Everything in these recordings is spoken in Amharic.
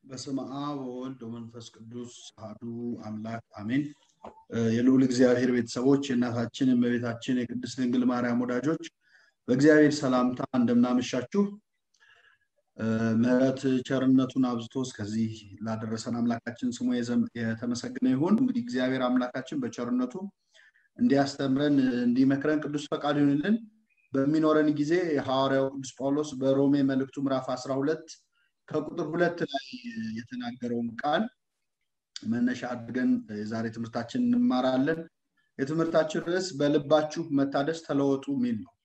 በስመ አብ ወወልድ ወመንፈስ ቅዱስ አሐዱ አምላክ አሜን። የልዑል እግዚአብሔር ቤተሰቦች የእናታችን የእመቤታችን የቅድስት ድንግል ማርያም ወዳጆች በእግዚአብሔር ሰላምታ እንደምናመሻችሁ ምሕረት ቸርነቱን አብዝቶ እስከዚህ ላደረሰን አምላካችን ስሙ የተመሰገነ ይሁን። እንግዲህ እግዚአብሔር አምላካችን በቸርነቱ እንዲያስተምረን እንዲመክረን ቅዱስ ፈቃድ ይሁንልን። በሚኖረን ጊዜ ሐዋርያው ቅዱስ ጳውሎስ በሮሜ መልእክቱ ምዕራፍ 12 ከቁጥር ሁለት ላይ የተናገረውን ቃል መነሻ አድርገን የዛሬ ትምህርታችን እንማራለን። የትምህርታችን ርዕስ በልባችሁ መታደስ ተለወጡ የሚል ነው።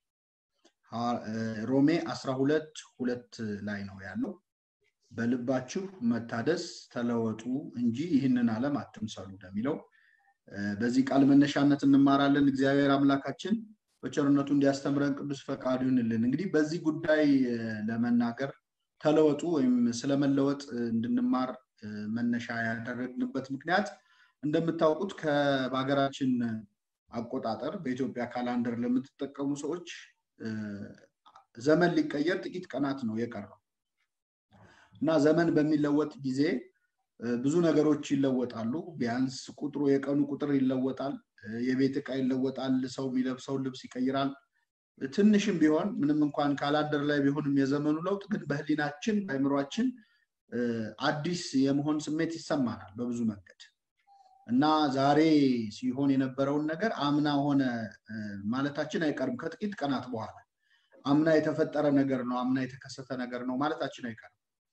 ሮሜ 12 ሁለት ላይ ነው ያለው። በልባችሁ መታደስ ተለወጡ እንጂ ይህንን ዓለም አትምሰሉ እንደሚለው በዚህ ቃል መነሻነት እንማራለን። እግዚአብሔር አምላካችን በቸርነቱ እንዲያስተምረን ቅዱስ ፈቃዱ ይሁንልን። እንግዲህ በዚህ ጉዳይ ለመናገር ተለወጡ ወይም ስለመለወጥ እንድንማር መነሻ ያደረግንበት ምክንያት እንደምታውቁት በሀገራችን አቆጣጠር በኢትዮጵያ ካላንደር ለምትጠቀሙ ሰዎች ዘመን ሊቀየር ጥቂት ቀናት ነው የቀረው እና ዘመን በሚለወጥ ጊዜ ብዙ ነገሮች ይለወጣሉ። ቢያንስ ቁጥሩ የቀኑ ቁጥር ይለወጣል። የቤት ዕቃ ይለወጣል። ሰው የሚለብሰው ልብስ ይቀይራል። ትንሽም ቢሆን ምንም እንኳን ካላንደር ላይ ቢሆንም የዘመኑ ለውጥ ግን በህሊናችን በአእምሯችን አዲስ የመሆን ስሜት ይሰማናል በብዙ መንገድ እና ዛሬ ሲሆን የነበረውን ነገር አምና ሆነ ማለታችን አይቀርም። ከጥቂት ቀናት በኋላ አምና የተፈጠረ ነገር ነው፣ አምና የተከሰተ ነገር ነው ማለታችን አይቀርም።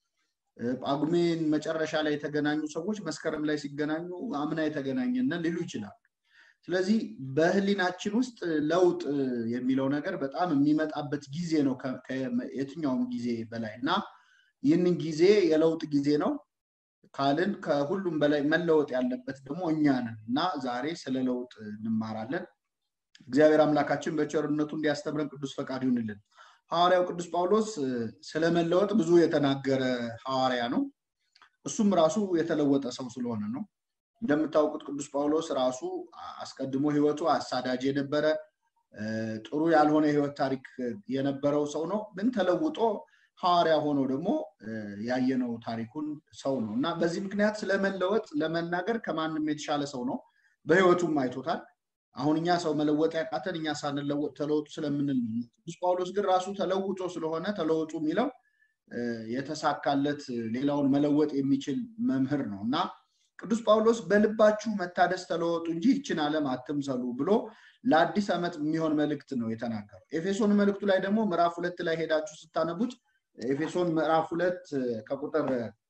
ጳጉሜን መጨረሻ ላይ የተገናኙ ሰዎች መስከረም ላይ ሲገናኙ አምና የተገናኘነን ሊሉ ይችላሉ። ስለዚህ በህሊናችን ውስጥ ለውጥ የሚለው ነገር በጣም የሚመጣበት ጊዜ ነው የትኛውም ጊዜ በላይ እና ይህንን ጊዜ የለውጥ ጊዜ ነው ካልን ከሁሉም በላይ መለወጥ ያለበት ደግሞ እኛ ነን እና ዛሬ ስለ ለውጥ እንማራለን። እግዚአብሔር አምላካችን በቸርነቱ እንዲያስተምረን ቅዱስ ፈቃድ ይሁንልን። ሐዋርያው ቅዱስ ጳውሎስ ስለመለወጥ ብዙ የተናገረ ሐዋርያ ነው። እሱም ራሱ የተለወጠ ሰው ስለሆነ ነው። እንደምታውቁት ቅዱስ ጳውሎስ ራሱ አስቀድሞ ህይወቱ አሳዳጅ የነበረ ጥሩ ያልሆነ የህይወት ታሪክ የነበረው ሰው ነው። ግን ተለውጦ ሐዋርያ ሆኖ ደግሞ ያየነው ታሪኩን ሰው ነው እና በዚህ ምክንያት ስለመለወጥ ለመናገር ከማንም የተሻለ ሰው ነው። በህይወቱም አይቶታል። አሁን እኛ ሰው መለወጥ ያቃተን እኛ ሳንለወጥ ተለውጡ ስለምንል ቅዱስ ጳውሎስ ግን ራሱ ተለውጦ ስለሆነ ተለውጡ የሚለው የተሳካለት ሌላውን መለወጥ የሚችል መምህር ነው እና ቅዱስ ጳውሎስ በልባችሁ መታደስ ተለወጡ እንጂ ይችን ዓለም አትምሰሉ ብሎ ለአዲስ ዓመት የሚሆን መልእክት ነው የተናገረው። ኤፌሶን መልእክቱ ላይ ደግሞ ምዕራፍ ሁለት ላይ ሄዳችሁ ስታነቡት ኤፌሶን ምዕራፍ ሁለት ከቁጥር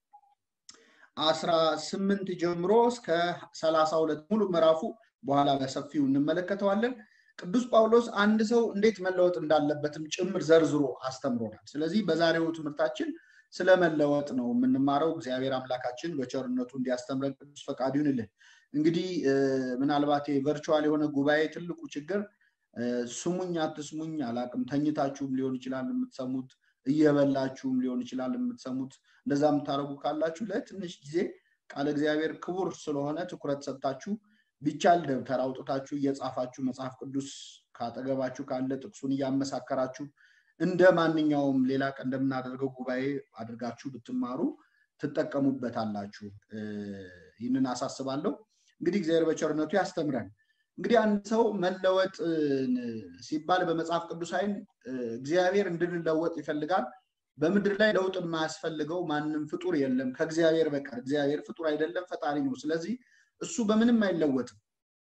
አስራ ስምንት ጀምሮ እስከ ሰላሳ ሁለት ሙሉ ምዕራፉ በኋላ በሰፊው እንመለከተዋለን። ቅዱስ ጳውሎስ አንድ ሰው እንዴት መለወጥ እንዳለበትም ጭምር ዘርዝሮ አስተምሮናል። ስለዚህ በዛሬው ትምህርታችን ስለመለወጥ ነው የምንማረው። እግዚአብሔር አምላካችን በቸርነቱ እንዲያስተምረን ቅዱስ ፈቃድ ይሁንልን። እንግዲህ ምናልባት ቨርቹዋል የሆነ ጉባኤ ትልቁ ችግር ስሙኝ አትስሙኝ አላቅም። ተኝታችሁም ሊሆን ይችላል የምትሰሙት፣ እየበላችሁም ሊሆን ይችላል የምትሰሙት። እንደዛ የምታደርጉ ካላችሁ ለትንሽ ጊዜ ቃለ እግዚአብሔር ክቡር ስለሆነ ትኩረት ሰጥታችሁ ቢቻል ደብተር አውጥታችሁ እየጻፋችሁ መጽሐፍ ቅዱስ ካጠገባችሁ ካለ ጥቅሱን እያመሳከራችሁ እንደ ማንኛውም ሌላ ቀን እንደምናደርገው ጉባኤ አድርጋችሁ ብትማሩ ትጠቀሙበታላችሁ። ይህንን አሳስባለሁ። እንግዲህ እግዚአብሔር በቸርነቱ ያስተምረን። እንግዲህ አንድ ሰው መለወጥ ሲባል በመጽሐፍ ቅዱስ አይን እግዚአብሔር እንድንለወጥ ይፈልጋል። በምድር ላይ ለውጥ የማያስፈልገው ማንም ፍጡር የለም ከእግዚአብሔር በቀር። እግዚአብሔር ፍጡር አይደለም፣ ፈጣሪ ነው። ስለዚህ እሱ በምንም አይለወጥም።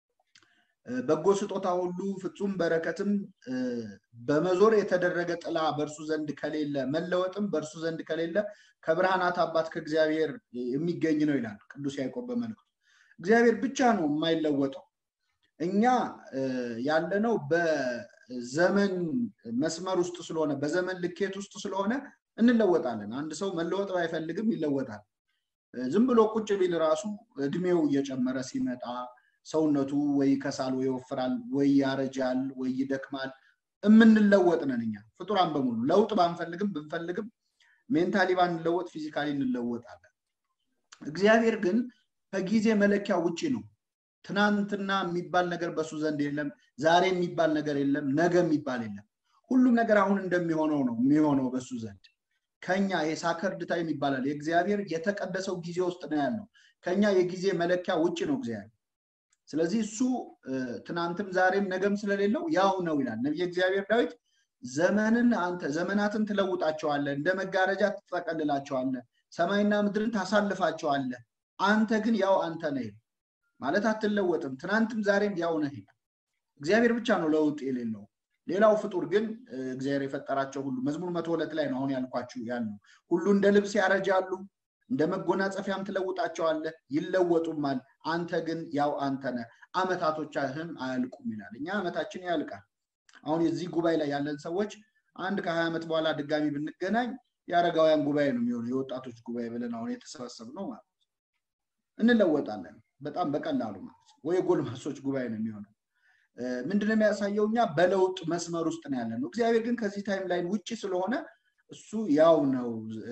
በጎ ስጦታ ሁሉ ፍጹም በረከትም በመዞር የተደረገ ጥላ በእርሱ ዘንድ ከሌለ መለወጥም በእርሱ ዘንድ ከሌለ ከብርሃናት አባት ከእግዚአብሔር የሚገኝ ነው ይላል ቅዱስ ያዕቆብ በመልእክቱ። እግዚአብሔር ብቻ ነው የማይለወጠው። እኛ ያለነው በዘመን መስመር ውስጥ ስለሆነ በዘመን ልኬት ውስጥ ስለሆነ እንለወጣለን። አንድ ሰው መለወጥ ባይፈልግም ይለወጣል። ዝም ብሎ ቁጭ ቢል ራሱ እድሜው እየጨመረ ሲመጣ ሰውነቱ ወይ ከሳል ወይ ይወፍራል ወይ ያረጃል ወይ ይደክማል። የምንለወጥ ነን እኛ ፍጡራን በሙሉ ለውጥ ባንፈልግም ብንፈልግም ሜንታሊ ባንለወጥ ፊዚካሊ እንለወጣለን። እግዚአብሔር ግን ከጊዜ መለኪያ ውጭ ነው። ትናንትና የሚባል ነገር በሱ ዘንድ የለም። ዛሬ የሚባል ነገር የለም። ነገ የሚባል የለም። ሁሉም ነገር አሁን እንደሚሆነው ነው የሚሆነው በሱ ዘንድ ከኛ የሳከርድ ታይም ይባላል። የእግዚአብሔር የተቀደሰው ጊዜ ውስጥ ነው ያለው። ከኛ የጊዜ መለኪያ ውጭ ነው እግዚአብሔር። ስለዚህ እሱ ትናንትም ዛሬም ነገም ስለሌለው ያው ነው ይላል ነቢየ እግዚአብሔር ዳዊት። ዘመንን አንተ ዘመናትን ትለውጣቸዋለህ፣ እንደ መጋረጃ ትጠቀልላቸዋለህ፣ ሰማይና ምድርን ታሳልፋቸዋለህ። አንተ ግን ያው አንተ ነህ ማለት አትለወጥም። ትናንትም ዛሬም ያው ነህ ይላል። እግዚአብሔር ብቻ ነው ለውጥ የሌለው። ሌላው ፍጡር ግን እግዚአብሔር የፈጠራቸው ሁሉ መዝሙር መቶ ሁለት ላይ ነው አሁን ያልኳችሁ ያሉ ሁሉ እንደ ልብስ ያረጃሉ፣ እንደ መጎናጸፊያም ትለውጣቸዋለህ፣ ይለወጡማል። አንተ ግን ያው አንተ ነህ፣ አመታቶቻህም አያልቁም ይላል። እኛ አመታችን ያልቃል። አሁን የዚህ ጉባኤ ላይ ያለን ሰዎች አንድ ከሀያ ዓመት በኋላ ድጋሚ ብንገናኝ የአረጋውያን ጉባኤ ነው የሚሆነው የወጣቶች ጉባኤ ብለን አሁን የተሰበሰብነው ማለት ነው። እንለወጣለን በጣም በቀላሉ ማለት ነው። ወይ የጎልማሶች ጉባኤ ነው የሚሆነው። ምንድነው የሚያሳየው? እኛ በለውጥ መስመር ውስጥ ነው ያለ ነው። እግዚአብሔር ግን ከዚህ ታይም ላይን ውጭ ስለሆነ እሱ ያው ነው።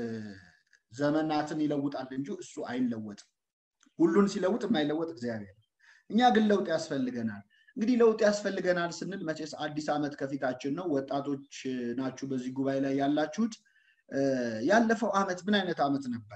ዘመናትን ይለውጣል እንጂ እሱ አይለወጥም። ሁሉን ሲለውጥ የማይለወጥ እግዚአብሔር። እኛ ግን ለውጥ ያስፈልገናል። እንግዲህ ለውጥ ያስፈልገናል ስንል መቼስ አዲስ ዓመት ከፊታችን ነው። ወጣቶች ናችሁ በዚህ ጉባኤ ላይ ያላችሁት። ያለፈው ዓመት ምን አይነት ዓመት ነበረ?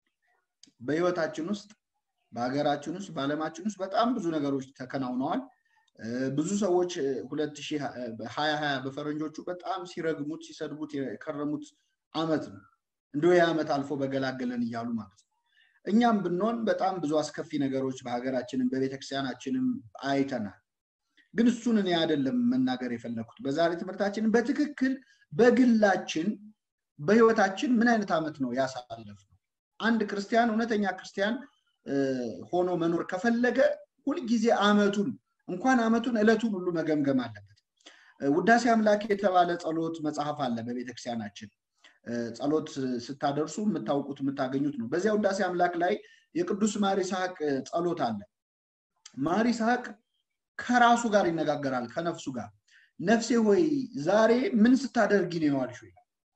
በህይወታችን ውስጥ በሀገራችን ውስጥ በዓለማችን ውስጥ በጣም ብዙ ነገሮች ተከናውነዋል። ብዙ ሰዎች ሁለት ሺህ ሀያ ሀያ በፈረንጆቹ በጣም ሲረግሙት ሲሰድቡት የከረሙት ዓመት ነው። እንደ ዓመት አልፎ በገላገለን እያሉ ማለት ነው። እኛም ብንሆን በጣም ብዙ አስከፊ ነገሮች በሀገራችንም በቤተክርስቲያናችንም አይተናል። ግን እሱን እኔ አይደለም መናገር የፈለግኩት። በዛሬ ትምህርታችንን በትክክል በግላችን በህይወታችን ምን አይነት ዓመት ነው ያሳለፍነው? አንድ ክርስቲያን እውነተኛ ክርስቲያን ሆኖ መኖር ከፈለገ ሁልጊዜ ዓመቱን እንኳን ዓመቱን ዕለቱን ሁሉ መገምገም አለበት። ውዳሴ አምላክ የተባለ ጸሎት መጽሐፍ አለ በቤተክርስቲያናችን። ጸሎት ስታደርሱ የምታውቁት የምታገኙት ነው። በዚያ ውዳሴ አምላክ ላይ የቅዱስ ማር ይስሐቅ ጸሎት አለ። ማር ይስሐቅ ከራሱ ጋር ይነጋገራል፣ ከነፍሱ ጋር። ነፍሴ ሆይ ዛሬ ምን ስታደርጊ ነው የዋልሽው?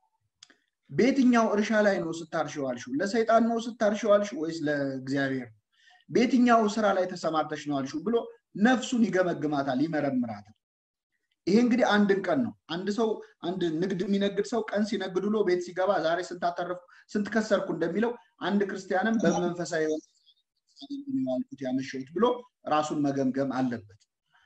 በየትኛው እርሻ ላይ ነው ስታርሽ የዋልሽው? ለሰይጣን ነው ስታርሽ የዋልሽው ወይስ ለእግዚአብሔር? በየትኛው ስራ ላይ ተሰማርተሽ ነው ዋልሽው ብሎ ነፍሱን ይገመግማታል፣ ይመረምራታል። ይሄ እንግዲህ አንድን ቀን ነው። አንድ ሰው አንድ ንግድ የሚነግድ ሰው ቀን ሲነግድ ውሎ ቤት ሲገባ ዛሬ ስንት አተረፍኩ ስንት ከሰርኩ እንደሚለው አንድ ክርስቲያንም በመንፈሳዊ ያልኩት ያመሸሁት ብሎ ራሱን መገምገም አለበት።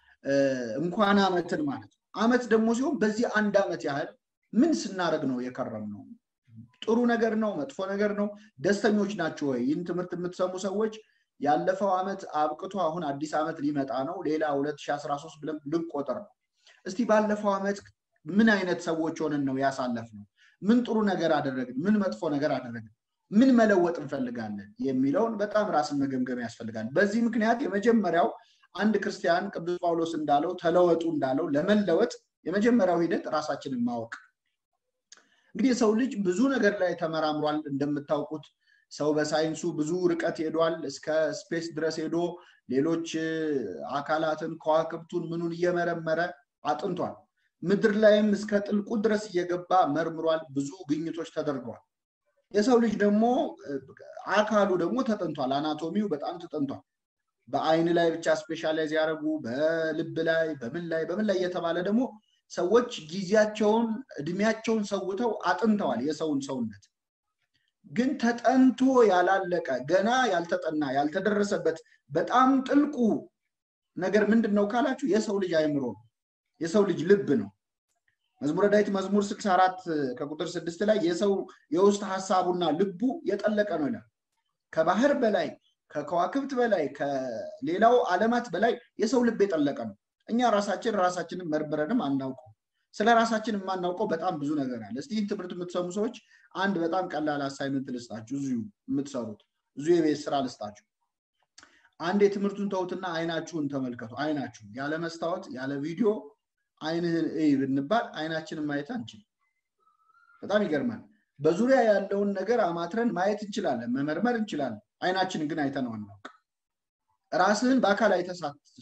እንኳን አመትን ማለት ነው። አመት ደግሞ ሲሆን በዚህ አንድ አመት ያህል ምን ስናደርግ ነው የከረም ነው? ጥሩ ነገር ነው? መጥፎ ነገር ነው? ደስተኞች ናቸው ወይ? ይህን ትምህርት የምትሰሙ ሰዎች ያለፈው አመት አብቅቶ አሁን አዲስ አመት ሊመጣ ነው። ሌላ 2013 ብለን ልንቆጥር ነው። እስቲ ባለፈው አመት ምን አይነት ሰዎች ሆነን ነው ያሳለፍነው? ምን ጥሩ ነገር አደረግን? ምን መጥፎ ነገር አደረግን? ምን መለወጥ እንፈልጋለን የሚለውን በጣም ራስን መገምገም ያስፈልጋል። በዚህ ምክንያት የመጀመሪያው አንድ ክርስቲያን ቅዱስ ጳውሎስ እንዳለው ተለወጡ እንዳለው ለመለወጥ የመጀመሪያው ሂደት ራሳችንን ማወቅ። እንግዲህ የሰው ልጅ ብዙ ነገር ላይ ተመራምሯል። እንደምታውቁት ሰው በሳይንሱ ብዙ ርቀት ሄዷል። እስከ ስፔስ ድረስ ሄዶ ሌሎች አካላትን ከዋክብቱን ምኑን እየመረመረ አጥንቷል። ምድር ላይም እስከ ጥልቁ ድረስ እየገባ መርምሯል። ብዙ ግኝቶች ተደርገዋል። የሰው ልጅ ደግሞ አካሉ ደግሞ ተጠንቷል። አናቶሚው በጣም ተጠንቷል። በአይን ላይ ብቻ ስፔሻላይዝ ያደረጉ በልብ ላይ በምን ላይ በምን ላይ እየተባለ ደግሞ ሰዎች ጊዜያቸውን እድሜያቸውን ሰውተው አጥንተዋል የሰውን ሰውነት። ግን ተጠንቶ ያላለቀ ገና ያልተጠና ያልተደረሰበት በጣም ጥልቁ ነገር ምንድን ነው ካላችሁ የሰው ልጅ አይምሮ ነው። የሰው ልጅ ልብ ነው። መዝሙረ ዳዊት መዝሙር 64 ከቁጥር ስድስት ላይ የሰው የውስጥ ሀሳቡና ልቡ የጠለቀ ነው ይላል። ከባህር በላይ ከከዋክብት በላይ ከሌላው ዓለማት በላይ የሰው ልብ የጠለቀ ነው። እኛ ራሳችን ራሳችንን መርምረንም አናውቀው። ስለ ራሳችን የማናውቀው በጣም ብዙ ነገር አለ። እስቲ ይህን ትምህርት የምትሰሙ ሰዎች አንድ በጣም ቀላል አሳይመንት ልስጣችሁ። እዚሁ የምትሰሩት እዚሁ የቤት ስራ ልስጣችሁ። አንድ የትምህርቱን ተውትና አይናችሁን ተመልከቱ። አይናችሁን ያለ መስታወት ያለ ቪዲዮ አይንህን እይ ብንባል አይናችንን ማየት አንችልም። በጣም ይገርማል። በዙሪያ ያለውን ነገር አማትረን ማየት እንችላለን፣ መመርመር እንችላለን። አይናችንን ግን አይተነው አናውቅ። ራስህን በአካል አይተህ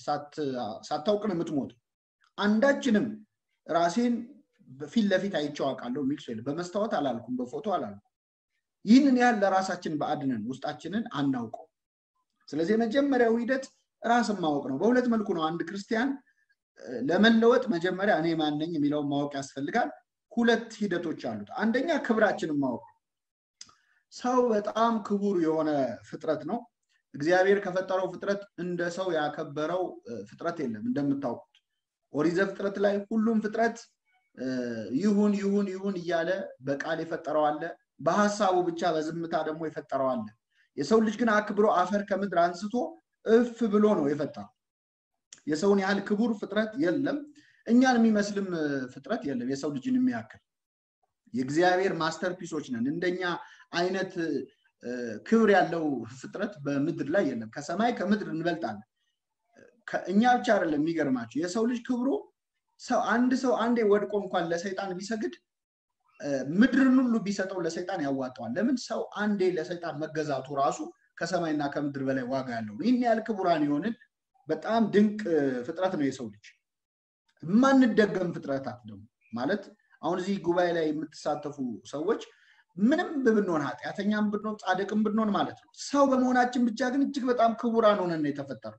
ሳታውቅ ነው የምትሞት። አንዳችንም ራሴን ፊት ለፊት አይቼው አውቃለሁ የሚል ሰው የለም። በመስታወት አላልኩም፣ በፎቶ አላልኩም። ይህንን ያህል ለራሳችን ባዕድነን ውስጣችንን አናውቀው። ስለዚህ የመጀመሪያው ሂደት ራስን ማወቅ ነው። በሁለት መልኩ ነው አንድ ክርስቲያን ለመለወጥ መጀመሪያ እኔ ማን ነኝ የሚለውን ማወቅ ያስፈልጋል። ሁለት ሂደቶች አሉት። አንደኛ ክብራችንን ማወቅ ሰው በጣም ክቡር የሆነ ፍጥረት ነው። እግዚአብሔር ከፈጠረው ፍጥረት እንደ ሰው ያከበረው ፍጥረት የለም። እንደምታውቁት ኦሪት ዘፍጥረት ላይ ሁሉም ፍጥረት ይሁን ይሁን ይሁን እያለ በቃል የፈጠረው አለ፣ በሀሳቡ ብቻ በዝምታ ደግሞ የፈጠረው አለ። የሰው ልጅ ግን አክብሮ አፈር ከምድር አንስቶ እፍ ብሎ ነው የፈጠረው። የሰውን ያህል ክቡር ፍጥረት የለም። እኛን የሚመስልም ፍጥረት የለም የሰው ልጅን የሚያክል የእግዚአብሔር ማስተርፒሶች ነን። እንደኛ አይነት ክብር ያለው ፍጥረት በምድር ላይ የለም። ከሰማይ ከምድር እንበልጣለን። እኛ ብቻ አይደለም የሚገርማቸው የሰው ልጅ ክብሩ ሰው አንድ ሰው አንዴ ወድቆ እንኳን ለሰይጣን ቢሰግድ ምድርን ሁሉ ቢሰጠው ለሰይጣን ያዋጠዋል። ለምን ሰው አንዴ ለሰይጣን መገዛቱ ራሱ ከሰማይና ከምድር በላይ ዋጋ ያለው ይህን ያህል ክቡራን የሆንን በጣም ድንቅ ፍጥረት ነው የሰው ልጅ። የማንደገም ፍጥረታት ደግሞ ማለት አሁን እዚህ ጉባኤ ላይ የምትሳተፉ ሰዎች ምንም ብንሆን ኃጢአተኛም ብንሆን ጻድቅም ብንሆን ማለት ነው ሰው በመሆናችን ብቻ ግን እጅግ በጣም ክቡራን ሆነን የተፈጠሩ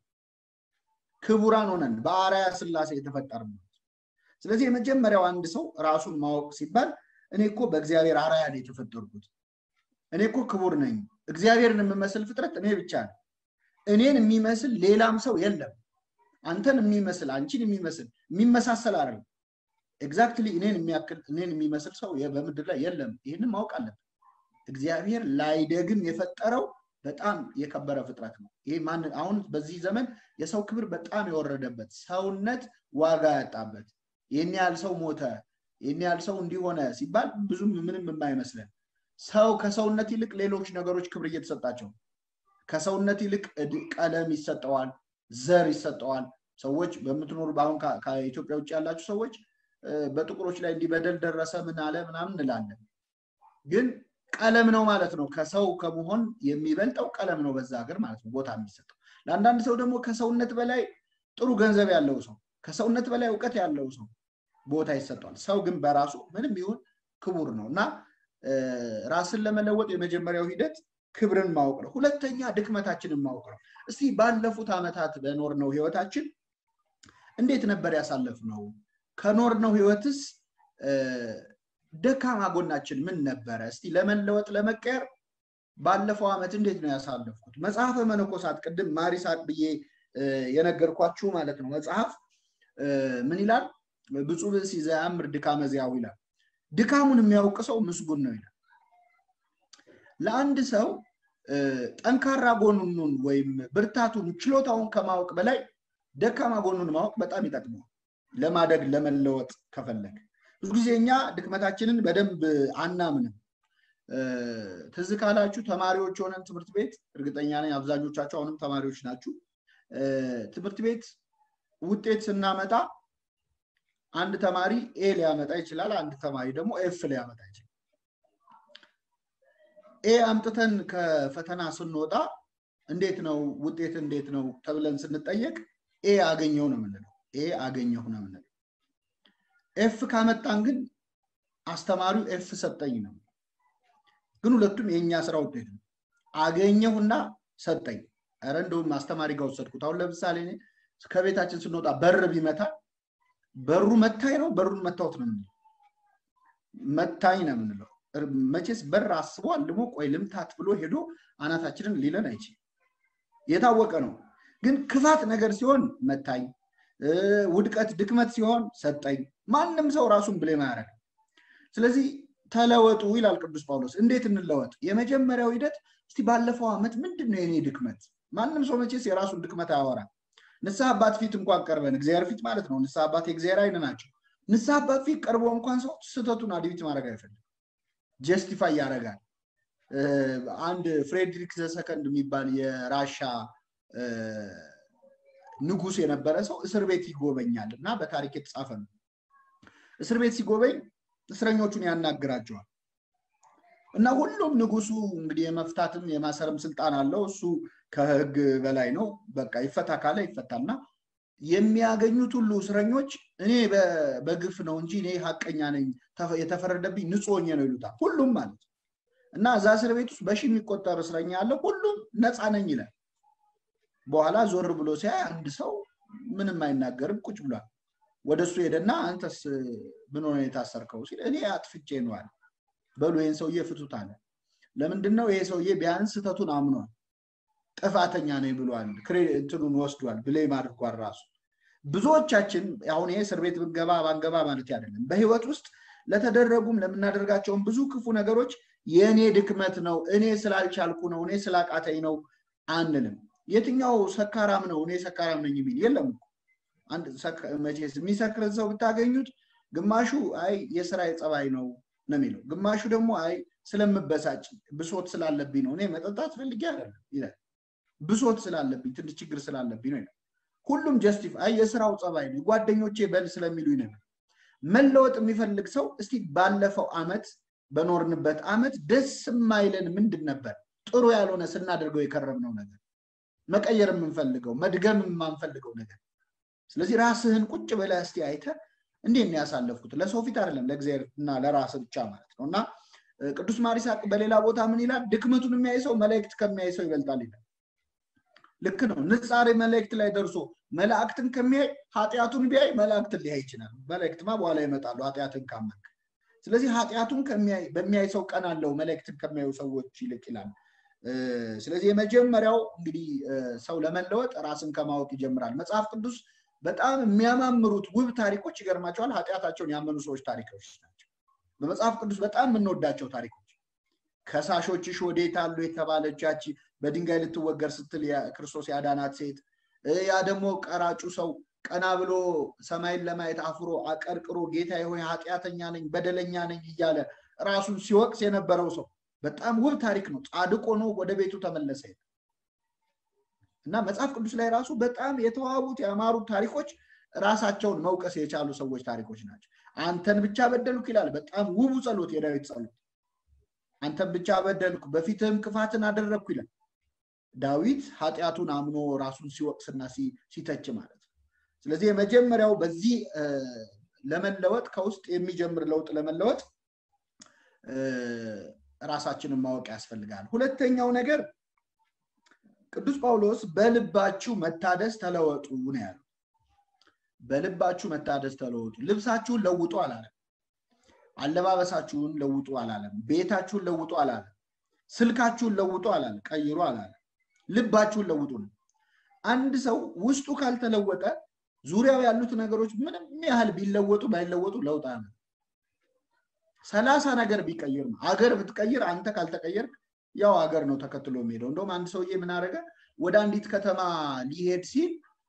ክቡራን ሆነን በአርአያ ስላሴ የተፈጠር ስለዚህ የመጀመሪያው አንድ ሰው ራሱን ማወቅ ሲባል እኔ እኮ በእግዚአብሔር አርአያ ነው የተፈጠርኩት፣ እኔ እኮ ክቡር ነኝ፣ እግዚአብሔርን የምመስል ፍጥረት እኔ ብቻ ነው፣ እኔን የሚመስል ሌላም ሰው የለም፣ አንተን የሚመስል አንቺን የሚመስል የሚመሳሰል አይደለም ኤግዛክትሊ እኔን የሚያክል እኔን የሚመስል ሰው በምድር ላይ የለም። ይህንን ማወቅ አለብን። እግዚአብሔር ላይደግም የፈጠረው በጣም የከበረ ፍጥረት ነው። ይሄ ማን አሁን በዚህ ዘመን የሰው ክብር በጣም የወረደበት ሰውነት ዋጋ ያጣበት ይህን ያህል ሰው ሞተ፣ ይህን ያህል ሰው እንዲሆነ ሲባል ብዙም ምንም የማይመስለን ሰው ከሰውነት ይልቅ ሌሎች ነገሮች ክብር እየተሰጣቸው ከሰውነት ይልቅ ቀለም ይሰጠዋል፣ ዘር ይሰጠዋል። ሰዎች በምትኖሩ በአሁን ከኢትዮጵያ ውጭ ያላችሁ ሰዎች በጥቁሮች ላይ እንዲበደል ደረሰ ምን አለ ምናምን እንላለን። ግን ቀለም ነው ማለት ነው። ከሰው ከመሆን የሚበልጠው ቀለም ነው በዛ ሀገር ማለት ነው ቦታ የሚሰጠው። ለአንዳንድ ሰው ደግሞ ከሰውነት በላይ ጥሩ ገንዘብ ያለው ሰው፣ ከሰውነት በላይ እውቀት ያለው ሰው ቦታ ይሰጠዋል። ሰው ግን በራሱ ምንም ይሁን ክቡር ነው እና ራስን ለመለወጥ የመጀመሪያው ሂደት ክብርን ማወቅ ነው። ሁለተኛ ድክመታችንን ማወቅ ነው። እስቲ ባለፉት ዓመታት በኖርነው ህይወታችን እንዴት ነበር ያሳለፍነው? ከኖርነው ህይወትስ ደካማ ጎናችን ምን ነበረ? እስቲ ለመለወጥ ለመቀየር ባለፈው ዓመት እንዴት ነው ያሳለፍኩት? መጽሐፈ መነኮሳት ቅድም ማሪሳቅ ብዬ የነገርኳችሁ ማለት ነው መጽሐፍ ምን ይላል? ብፁዕ ብእሲ ዘያምር ድካመ ዚአሁ ይላል። ድካሙን የሚያውቅ ሰው ምስጉን ነው ይላል። ለአንድ ሰው ጠንካራ ጎኑን ወይም ብርታቱን ችሎታውን ከማወቅ በላይ ደካማ ጎኑን ማወቅ በጣም ይጠቅመዋል። ለማደግ ለመለወጥ ከፈለግ ብዙ ጊዜ እኛ ድክመታችንን በደንብ አናምንም። ትዝ ካላችሁ ተማሪዎች ሆነን ትምህርት ቤት እርግጠኛ ነኝ አብዛኞቻችሁ አሁንም ተማሪዎች ናችሁ። ትምህርት ቤት ውጤት ስናመጣ አንድ ተማሪ ኤ ሊያመጣ ይችላል፣ አንድ ተማሪ ደግሞ ኤፍ ሊያመጣ ይችላል። ኤ አምጥተን ከፈተና ስንወጣ እንዴት ነው ውጤት እንዴት ነው ተብለን ስንጠየቅ ኤ አገኘው ነው የምንለው። ኤ አገኘሁ ነው የምንለው። ኤፍ ካመጣን ግን አስተማሪው ኤፍ ሰጠኝ ነው። ግን ሁለቱም የእኛ ስራ ውጤት ነው። አገኘሁና ሰጠኝ። ኧረ እንደውም አስተማሪ ጋር ወሰድኩት። አሁን ለምሳሌ እኔ ከቤታችን ስንወጣ በር ቢመታ በሩ መታኝ ነው በሩን መታወት ነው የምንለው። መታኝ ነው የምንለው። መቼስ በር አስቦ አልሞ ቆይ ልምታት ብሎ ሄዶ አናታችንን ሊለን አይችልም። የታወቀ ነው። ግን ክፋት ነገር ሲሆን መታኝ፣ ውድቀት ድክመት ሲሆን ሰጠኝ። ማንም ሰው ራሱን ብሌም አያደርግም። ስለዚህ ተለወጡ ይላል ቅዱስ ጳውሎስ። እንዴት እንለወጥ? የመጀመሪያው ሂደት እስቲ ባለፈው ዓመት ምንድን ነው የኔ ድክመት? ማንም ሰው መቼስ የራሱን ድክመት አያወራም። ንስሐ አባት ፊት እንኳን ቀርበን እግዚአብሔር ፊት ማለት ነው። ንስሐ አባት የእግዚአብሔር አይን ናቸው። ንስሐ አባት ፊት ቀርቦ እንኳን ሰው ስህተቱን አድቢት ማድረግ አይፈልግም። ጀስቲፋይ ያደርጋል። አንድ ፍሬድሪክ ዘሰከንድ የሚባል የራሻ ንጉስ የነበረ ሰው እስር ቤት ይጎበኛል እና በታሪክ የተጻፈ ነው። እስር ቤት ሲጎበኝ እስረኞቹን ያናግራቸዋል እና ሁሉም ንጉሱ እንግዲህ የመፍታትም የማሰርም ስልጣን አለው። እሱ ከህግ በላይ ነው። በቃ ይፈታ ካለ ይፈታልና የሚያገኙት ሁሉ እስረኞች እኔ በግፍ ነው እንጂ እኔ ሀቀኛ ነኝ፣ የተፈረደብኝ ንጹህ ሆኜ ነው ይሉታል። ሁሉም ማለት እና እዛ እስር ቤት ውስጥ በሺ የሚቆጠር እስረኛ አለ። ሁሉም ነፃ ነኝ ይላል። በኋላ ዞር ብሎ ሲያይ አንድ ሰው ምንም አይናገርም፣ ቁጭ ብሏል። ወደ እሱ ሄደና አንተስ ምን ሆነ የታሰርከው ሲል እኔ አጥፍቼ ነው አለ። በሉ ይህን ሰውዬ ፍቱት አለ። ለምንድን ነው ይሄ ሰውዬ ቢያንስ ስህተቱን አምኗል፣ ጥፋተኛ ነኝ ብሏል፣ እንትኑን ወስዷል፣ ብሌም አድርጓል ራሱ። ብዙዎቻችን አሁን ይሄ እስር ቤት ብንገባ ባንገባ ማለት አይደለም። በህይወት ውስጥ ለተደረጉም ለምናደርጋቸውን ብዙ ክፉ ነገሮች የእኔ ድክመት ነው፣ እኔ ስላልቻልኩ ነው፣ እኔ ስላቃተኝ ነው አንልም። የትኛው ሰካራም ነው እኔ ሰካራም ነኝ የሚል የለም። አንድ መቼስ የሚሰክርን ሰው ብታገኙት ግማሹ አይ የስራ የጸባይ ነው ነው የሚለው፣ ግማሹ ደግሞ አይ ስለምበሳጭ ብሶት ስላለብኝ ነው እኔ መጠጣት ፈልጌ አይደለም ይላል። ብሶት ስላለብኝ ትንሽ ችግር ስላለብኝ ነው ይላል። ሁሉም ጀስቲፍ አይ የስራው ጸባይ ነው ጓደኞቼ በል ስለሚሉኝ ነው። መለወጥ የሚፈልግ ሰው እስቲ ባለፈው አመት በኖርንበት አመት ደስ የማይለን ምንድን ነበር? ጥሩ ያልሆነ ስናደርገው የከረምነው ነገር መቀየር የምንፈልገው መድገም የማንፈልገው ነገር። ስለዚህ ራስህን ቁጭ ብለህ እስቲ አይተህ እንዴት ነው ያሳለፍኩት? ለሰው ፊት አይደለም ለእግዚአብሔር እና ለራስ ብቻ ማለት ነው። እና ቅዱስ ማሪሳቅ በሌላ ቦታ ምን ይላል? ድክመቱን የሚያይ ሰው መላእክት ከሚያይ ሰው ይበልጣል ይላል። ልክ ነው። ንጻሬ መላእክት ላይ ደርሶ መላእክትን ከሚያይ ኃጢአቱን ቢያይ መላእክትን ሊያይ ይችላል። መላእክትማ በኋላ ይመጣሉ ኃጢአትን ካመንክ። ስለዚህ ኃጢአቱን በሚያይ ሰው ቀን አለው መላእክትን ከሚያዩ ሰዎች ይልቅ ይላል። ስለዚህ የመጀመሪያው እንግዲህ ሰው ለመለወጥ ራስን ከማወቅ ይጀምራል። መጽሐፍ ቅዱስ በጣም የሚያማምሩት ውብ ታሪኮች ይገርማቸዋል። ኃጢአታቸውን ያመኑ ሰዎች ታሪኮች ናቸው። በመጽሐፍ ቅዱስ በጣም የምንወዳቸው ታሪኮች ከሳሾችሽ ወዴት አሉ የተባለች ያቺ በድንጋይ ልትወገር ስትል ክርስቶስ ያዳናት ሴት፣ ያ ደግሞ ቀራጩ ሰው ቀና ብሎ ሰማይን ለማየት አፍሮ አቀርቅሮ ጌታ ሆይ ኃጢአተኛ ነኝ በደለኛ ነኝ እያለ ራሱን ሲወቅስ የነበረው ሰው በጣም ውብ ታሪክ ነው። ጻድቅ ሆኖ ወደ ቤቱ ተመለሰ እና መጽሐፍ ቅዱስ ላይ ራሱ በጣም የተዋቡት ያማሩት ታሪኮች ራሳቸውን መውቀስ የቻሉ ሰዎች ታሪኮች ናቸው። አንተን ብቻ በደልኩ ይላል። በጣም ውቡ ጸሎት፣ የዳዊት ጸሎት። አንተን ብቻ በደልኩ በፊትህም ክፋትን አደረግኩ ይላል። ዳዊት ኃጢአቱን አምኖ ራሱን ሲወቅስና ሲተች ማለት ነው። ስለዚህ የመጀመሪያው በዚህ ለመለወጥ ከውስጥ የሚጀምር ለውጥ ለመለወጥ ራሳችንን ማወቅ ያስፈልጋል። ሁለተኛው ነገር ቅዱስ ጳውሎስ በልባችሁ መታደስ ተለወጡ ነው ያለው። በልባችሁ መታደስ ተለወጡ። ልብሳችሁን ለውጡ አላለም። አለባበሳችሁን ለውጡ አላለም። ቤታችሁን ለውጡ አላለም። ስልካችሁን ለውጡ አላለም። ቀይሩ አላለም። ልባችሁን ለውጡ ነው። አንድ ሰው ውስጡ ካልተለወጠ ዙሪያው ያሉት ነገሮች ምንም ያህል ቢለወጡ ባይለወጡ ለውጥ አለ። ሰላሳ ነገር ቢቀይር ነው። አገር ብትቀይር አንተ ካልተቀየርክ ያው ሀገር ነው ተከትሎ የሚሄደው። እንደውም አንድ ሰውዬ ምን አደረገ? ወደ አንዲት ከተማ ሊሄድ ሲል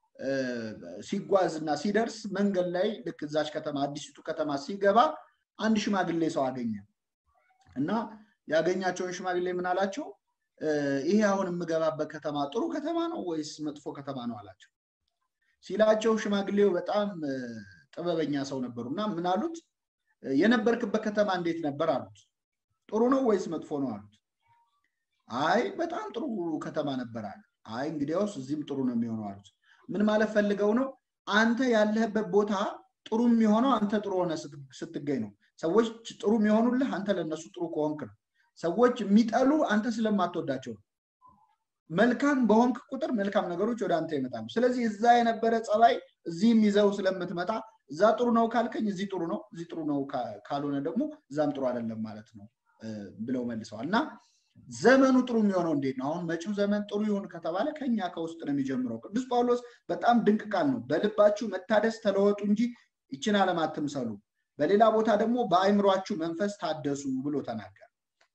ሲጓዝ እና ሲደርስ መንገድ ላይ ልክ እዛች ከተማ አዲሲቱ ከተማ ሲገባ አንድ ሽማግሌ ሰው አገኘ እና ያገኛቸውን ሽማግሌ ምን አላቸው? ይሄ አሁን የምገባበት ከተማ ጥሩ ከተማ ነው ወይስ መጥፎ ከተማ ነው አላቸው። ሲላቸው ሽማግሌው በጣም ጥበበኛ ሰው ነበሩ እና ምን አሉት? የነበርክበት ከተማ እንዴት ነበር አሉት። ጥሩ ነው ወይስ መጥፎ ነው አሉት። አይ በጣም ጥሩ ከተማ ነበር አለ። አይ እንግዲያውስ እዚህም ጥሩ ነው የሚሆነው አሉት። ምን ማለት ፈልገው ነው? አንተ ያለህበት ቦታ ጥሩ የሚሆነው አንተ ጥሩ ሆነ ስትገኝ ነው። ሰዎች ጥሩ የሚሆኑልህ አንተ ለእነሱ ጥሩ ከሆንክ ነው። ሰዎች የሚጠሉ አንተ ስለማትወዳቸው ነው። መልካም በሆንክ ቁጥር መልካም ነገሮች ወደ አንተ ይመጣሉ። ስለዚህ እዛ የነበረ ጸባይ እዚህም ይዘው ስለምትመጣ እዛ ጥሩ ነው ካልከኝ እዚህ ጥሩ ነው፣ እዚህ ጥሩ ነው ካልሆነ ደግሞ እዛም ጥሩ አይደለም ማለት ነው ብለው መልሰዋል። እና ዘመኑ ጥሩ የሚሆነው እንዴት ነው? አሁን መጪው ዘመን ጥሩ ይሁን ከተባለ ከኛ ከውስጥ ነው የሚጀምረው። ቅዱስ ጳውሎስ በጣም ድንቅ ቃል ነው። በልባችሁ መታደስ ተለወጡ እንጂ ይችን ዓለም አትምሰሉ። በሌላ ቦታ ደግሞ በአይምሯችሁ መንፈስ ታደሱ ብሎ ተናገረ።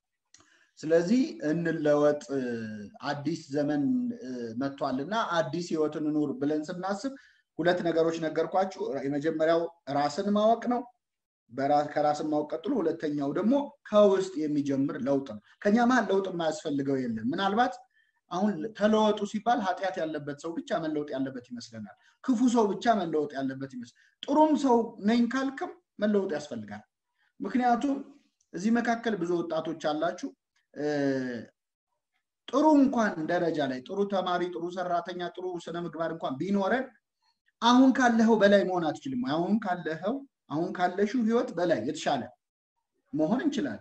ስለዚህ እንለወጥ፣ አዲስ ዘመን መጥቷል እና አዲስ ህይወትን ኑር ብለን ስናስብ ሁለት ነገሮች ነገርኳችሁ። የመጀመሪያው ራስን ማወቅ ነው። ከራስን ማወቅ ቀጥሎ ሁለተኛው ደግሞ ከውስጥ የሚጀምር ለውጥ ነው። ከኛ መሀል ለውጥ የማያስፈልገው የለም። ምናልባት አሁን ተለወጡ ሲባል ኃጢአት ያለበት ሰው ብቻ መለወጥ ያለበት ይመስለናል። ክፉ ሰው ብቻ መለወጥ ያለበት ይመስል ጥሩም ሰው ነኝ ካልክም መለወጥ ያስፈልጋል። ምክንያቱም እዚህ መካከል ብዙ ወጣቶች አላችሁ ጥሩ እንኳን ደረጃ ላይ ጥሩ ተማሪ፣ ጥሩ ሰራተኛ፣ ጥሩ ስነ ምግባር እንኳን ቢኖረን አሁን ካለኸው በላይ መሆን አትችልም። አሁን ካለኸው አሁን ካለሽው ህይወት በላይ የተሻለ መሆን እንችላለን።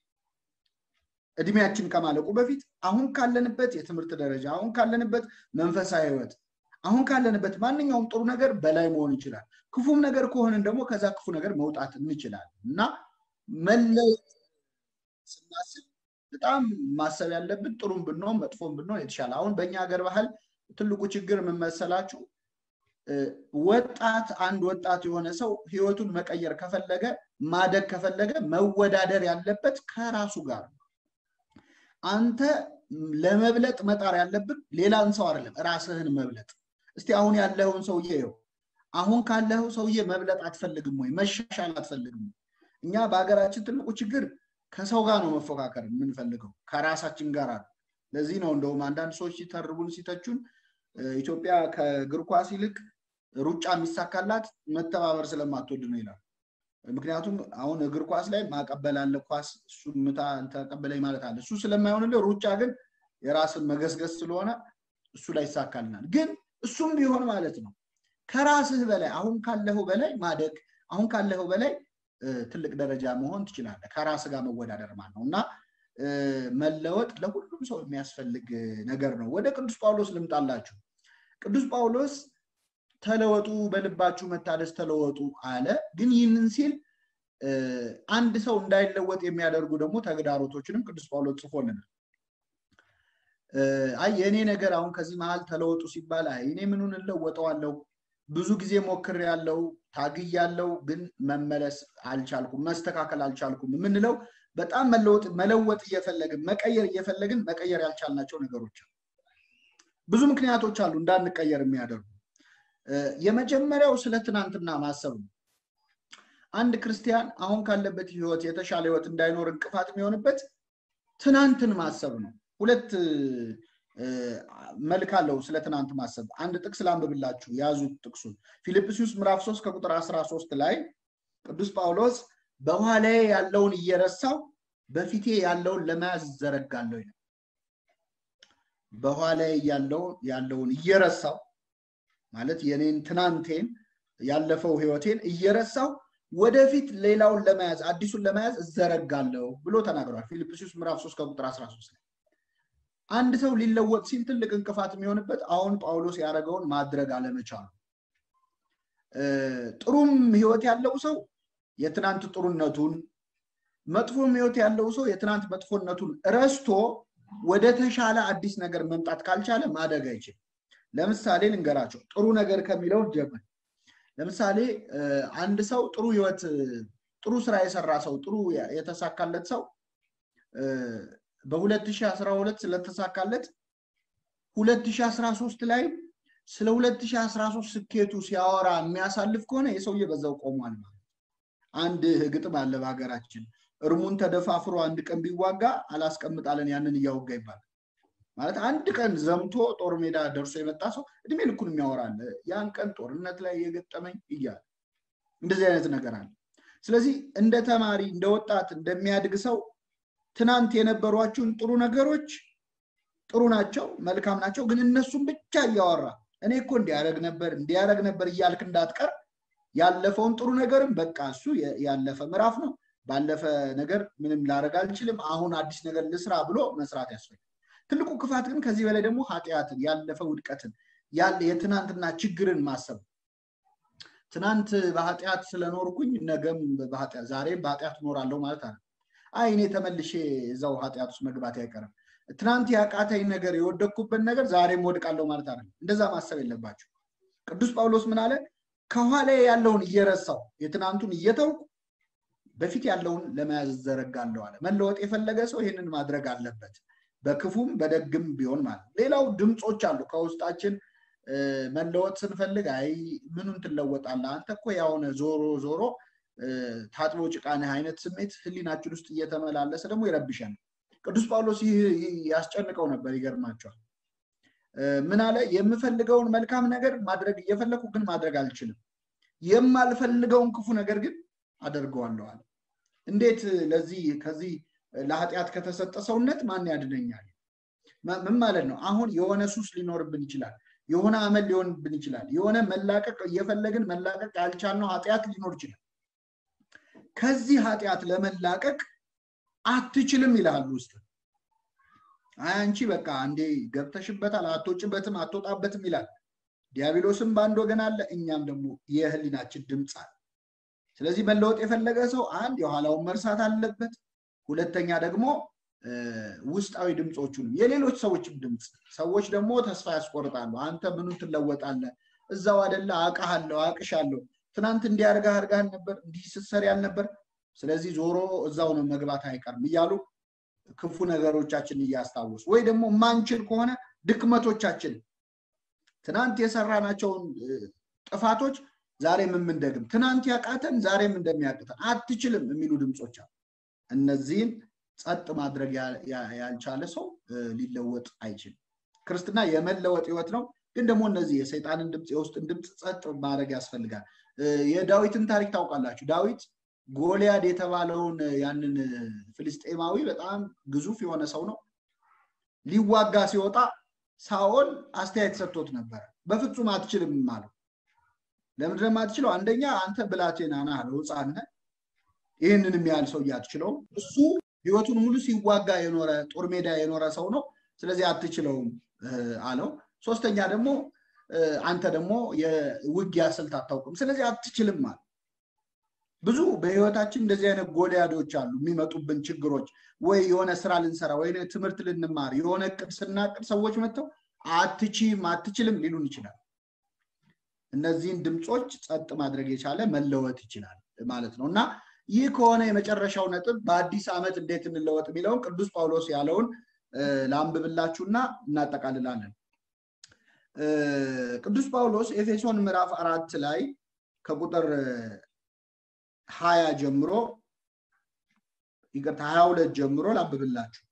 እድሜያችን ከማለቁ በፊት አሁን ካለንበት የትምህርት ደረጃ፣ አሁን ካለንበት መንፈሳዊ ህይወት፣ አሁን ካለንበት ማንኛውም ጥሩ ነገር በላይ መሆን ይችላል። ክፉም ነገር ከሆንን ደግሞ ከዛ ክፉ ነገር መውጣት እንችላለን እና መለወጥ ስናስብ በጣም ማሰብ ያለብን ጥሩም ብንሆን መጥፎም ብንሆን የተሻለ አሁን በእኛ ሀገር ባህል ትልቁ ችግር የምመሰላችሁ ወጣት አንድ ወጣት የሆነ ሰው ህይወቱን መቀየር ከፈለገ ማደግ ከፈለገ መወዳደር ያለበት ከራሱ ጋር ነው። አንተ ለመብለጥ መጣር ያለብን ሌላን ሰው አይደለም፣ ራስህን መብለጥ። እስቲ አሁን ያለኸውን ሰውዬ ይኸው። አሁን ካለኸው ሰውዬ መብለጥ አትፈልግም ወይ? መሻሻል አትፈልግም? እኛ በሀገራችን ትልቁ ችግር ከሰው ጋር ነው መፎካከር የምንፈልገው፣ ከራሳችን ጋር አለ። ለዚህ ነው እንደውም አንዳንድ ሰዎች ሲተርቡን ሲተቹን ኢትዮጵያ ከእግር ኳስ ይልቅ ሩጫ የሚሳካላት መተባበር ስለማትወድ ነው ይላል። ምክንያቱም አሁን እግር ኳስ ላይ ማቀበል አለ፣ ኳስ እሱ ምታ ተቀበለኝ ማለት አለ። እሱ ስለማይሆንልህ ሩጫ ግን የራስን መገስገስ ስለሆነ እሱ ላይ ይሳካልናል። ግን እሱም ቢሆን ማለት ነው ከራስህ በላይ አሁን ካለኸው በላይ ማደግ አሁን ካለኸው በላይ ትልቅ ደረጃ መሆን ትችላለህ። ከራስ ጋር መወዳደር ማለት ነው እና መለወጥ ለሁሉም ሰው የሚያስፈልግ ነገር ነው። ወደ ቅዱስ ጳውሎስ ልምጣላችሁ። ቅዱስ ጳውሎስ ተለወጡ፣ በልባችሁ መታደስ ተለወጡ አለ። ግን ይህንን ሲል አንድ ሰው እንዳይለወጥ የሚያደርጉ ደግሞ ተግዳሮቶችንም ቅዱስ ጳውሎስ ጽፎልናል። አይ የእኔ ነገር አሁን ከዚህ መሀል ተለወጡ ሲባል አይ እኔ ምኑን እለወጠዋለሁ ብዙ ጊዜ ሞክሬያለሁ፣ ታግያለሁ፣ ግን መመለስ አልቻልኩም፣ መስተካከል አልቻልኩም የምንለው በጣም መለወጥ መለወጥ እየፈለግን መቀየር እየፈለግን መቀየር ያልቻልናቸው ነገሮች አሉ። ብዙ ምክንያቶች አሉ እንዳንቀየር የሚያደርጉ። የመጀመሪያው ስለ ትናንትና ማሰብ ነው። አንድ ክርስቲያን አሁን ካለበት ህይወት የተሻለ ህይወት እንዳይኖር እንቅፋት የሚሆንበት ትናንትን ማሰብ ነው። ሁለት መልክ አለው ስለ ትናንት ማሰብ። አንድ ጥቅስ ላንብብላችሁ፣ ያዙት ጥቅሱን ፊልጵስዩስ ምዕራፍ 3 ከቁጥር 13 ላይ ቅዱስ ጳውሎስ በኋላዬ ያለውን እየረሳው በፊቴ ያለውን ለመያዝ ዘረጋለሁ ይላል። በኋላዬ ያለውን እየረሳው ማለት የኔን ትናንቴን ያለፈው ህይወቴን እየረሳው ወደፊት ሌላውን ለመያዝ አዲሱን ለመያዝ እዘረጋለሁ ብሎ ተናግሯል። ፊልጵስዩስ ምዕራፍ 3 ከቁጥር 13 ላይ አንድ ሰው ሊለወጥ ሲል ትልቅ እንቅፋት የሚሆንበት አሁን ጳውሎስ ያደረገውን ማድረግ አለመቻሉ። ጥሩም ህይወት ያለው ሰው የትናንት ጥሩነቱን፣ መጥፎም ህይወት ያለው ሰው የትናንት መጥፎነቱን ረስቶ ወደ ተሻለ አዲስ ነገር መምጣት ካልቻለ ማደግ አይችልም። ለምሳሌ ልንገራቸው፣ ጥሩ ነገር ከሚለው ጀምር። ለምሳሌ አንድ ሰው ጥሩ ህይወት፣ ጥሩ ስራ የሰራ ሰው፣ ጥሩ የተሳካለት ሰው በ2012 ስለተሳካለት 2013 ላይ ስለ 2013 ስኬቱ ሲያወራ የሚያሳልፍ ከሆነ የሰውዬ በዛው ቆሟል ማለት። አንድ ግጥም አለ በሀገራችን፣ እርሙን ተደፋፍሮ አንድ ቀን ቢዋጋ አላስቀምጣለን ያንን እያወጋ ይባላል። ማለት አንድ ቀን ዘምቶ ጦር ሜዳ ደርሶ የመጣ ሰው እድሜ ልኩን የሚያወራል። ያን ቀን ጦርነት ላይ የገጠመኝ እያለ እንደዚህ አይነት ነገር አለ። ስለዚህ እንደ ተማሪ፣ እንደ ወጣት፣ እንደሚያድግ ሰው ትናንት የነበሯችሁን ጥሩ ነገሮች ጥሩ ናቸው፣ መልካም ናቸው። ግን እነሱን ብቻ እያወራ እኔ እኮ እንዲያደረግ ነበር እንዲያደረግ ነበር እያልክ እንዳትቀር ያለፈውን ጥሩ ነገርም በቃ እሱ ያለፈ ምዕራፍ ነው፣ ባለፈ ነገር ምንም ላደረግ አልችልም፣ አሁን አዲስ ነገር ልስራ ብሎ መስራት ያስፈልጋል። ትልቁ ክፋት ግን ከዚህ በላይ ደግሞ ኃጢአትን፣ ያለፈ ውድቀትን፣ ያለ የትናንትና ችግርን ማሰብ ትናንት በኃጢአት ስለኖርኩኝ ነገም በኃጢአት ዛሬም በኃጢአት እኖራለሁ ማለት አለ አይ እኔ ተመልሼ እዛው ኃጢአት ውስጥ መግባት አይቀርም። ትናንት ያቃተኝ ነገር የወደቅኩበት ነገር ዛሬም ወድቃለሁ ማለት አይደለም። እንደዛ ማሰብ የለባቸው። ቅዱስ ጳውሎስ ምን አለ? ከኋላ ያለውን እየረሳው የትናንቱን እየተውኩ በፊት ያለውን ለመያዝ ዘረጋለሁ አለ። መለወጥ የፈለገ ሰው ይህንን ማድረግ አለበት፣ በክፉም በደግም ቢሆን ማለት። ሌላው ድምፆች አሉ ከውስጣችን መለወጥ ስንፈልግ፣ አይ ምኑን ትለወጣለህ አንተ እኮ ያሆነ ዞሮ ዞሮ ታጥቦ ጭቃነህ አይነት ስሜት ህሊናችን ውስጥ እየተመላለሰ ደግሞ ይረብሻል። ቅዱስ ጳውሎስ ይህ ያስጨንቀው ነበር። ይገርማቸዋል። ምን አለ? የምፈልገውን መልካም ነገር ማድረግ እየፈለኩ ግን ማድረግ አልችልም፣ የማልፈልገውን ክፉ ነገር ግን አደርገዋለሁ አለ። እንዴት ለዚህ ከዚህ ለኃጢአት ከተሰጠ ሰውነት ማን ያድነኛል? ምን ማለት ነው? አሁን የሆነ ሱስ ሊኖርብን ይችላል። የሆነ አመል ሊሆንብን ይችላል። የሆነ መላቀቅ እየፈለግን መላቀቅ ያልቻልነው ኃጢአት ሊኖር ይችላል። ከዚህ ኃጢአት ለመላቀቅ አትችልም ይልሃል ውስጥ። አይ አንቺ በቃ አንዴ ገብተሽበታል፣ አትወጭበትም፣ አትወጣበትም ይላል። ዲያብሎስም በአንድ ወገን አለ፣ እኛም ደግሞ የህሊናችን ድምፅ አለ። ስለዚህ መለወጥ የፈለገ ሰው አንድ የኋላውን መርሳት አለበት። ሁለተኛ ደግሞ ውስጣዊ ድምፆቹንም የሌሎች ሰዎችም ድምፅ ሰዎች ደግሞ ተስፋ ያስቆርጣሉ። አንተ ምኑን ትለወጣለህ? እዛው አደለ አውቅሃለሁ፣ አውቅሻለሁ ትናንት እንዲያርጋ አርጋህ ነበር፣ እንዲህ ስትሰሪ ያልነበር፣ ስለዚህ ዞሮ እዛው ነው መግባት አይቀርም እያሉ ክፉ ነገሮቻችን እያስታወሱ ወይ ደግሞ ማንችል ከሆነ ድክመቶቻችን ትናንት የሰራናቸውን ጥፋቶች ዛሬም የምንደግም ትናንት ያቃተን ዛሬም እንደሚያቅተን አትችልም የሚሉ ድምፆች አሉ። እነዚህን ጸጥ ማድረግ ያልቻለ ሰው ሊለወጥ አይችልም። ክርስትና የመለወጥ ህይወት ነው። ግን ደግሞ እነዚህ የሰይጣንን ድምፅ የውስጥን ድምፅ ጸጥ ማድረግ ያስፈልጋል። የዳዊትን ታሪክ ታውቃላችሁ። ዳዊት ጎልያድ የተባለውን ያንን ፍልስጤማዊ በጣም ግዙፍ የሆነ ሰው ነው። ሊዋጋ ሲወጣ ሳኦል አስተያየት ሰጥቶት ነበረ። በፍጹም አትችልም አለው። ለምንድን ነው የማትችለው? አንደኛ አንተ ብላቴና ነህ አለው፣ ሕፃን ነህ። ይህንንም ያህል ሰው አትችለውም። እሱ ህይወቱን ሙሉ ሲዋጋ የኖረ ጦር ሜዳ የኖረ ሰው ነው። ስለዚህ አትችለውም አለው። ሶስተኛ ደግሞ አንተ ደግሞ የውጊያ ስልት አታውቅም፣ ስለዚህ አትችልም አለ። ብዙ በህይወታችን እንደዚህ አይነት ጎልያዶች አሉ፣ የሚመጡብን ችግሮች። ወይ የሆነ ስራ ልንሰራ ወይ ትምህርት ልንማር የሆነ እቅድ ስናቅድ ሰዎች መጥተው አትችም፣ አትችልም ሊሉን ይችላል። እነዚህን ድምፆች ጸጥ ማድረግ የቻለ መለወጥ ይችላል ማለት ነው እና ይህ ከሆነ የመጨረሻው ነጥብ በአዲስ ዓመት እንዴት እንለወጥ የሚለውን ቅዱስ ጳውሎስ ያለውን ላንብብላችሁና እናጠቃልላለን። ቅዱስ ጳውሎስ ኤፌሶን ምዕራፍ አራት ላይ ከቁጥር ሀያ ጀምሮ ይቅርታ ሀያ ሁለት ጀምሮ ላንብብላችሁ።